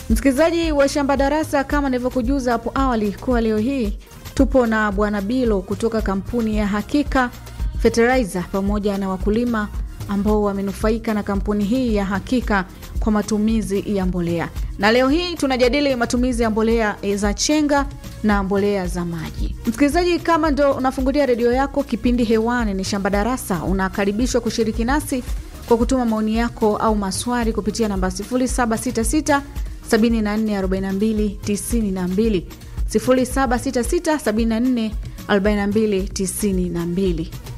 Msikilizaji wa Shamba Darasa, kama nilivyokujuza hapo awali kuwa leo hii tupo na Bwana Bilo kutoka kampuni ya Hakika Fertilizer pamoja na wakulima ambao wamenufaika na kampuni hii ya Hakika kwa matumizi ya mbolea, na leo hii tunajadili matumizi ya mbolea za chenga na mbolea za maji. Msikilizaji, kama ndo unafungulia redio yako, kipindi hewani ni Shamba Darasa, unakaribishwa kushiriki nasi kwa kutuma maoni yako au maswali kupitia namba 0766 744292 0766 744292.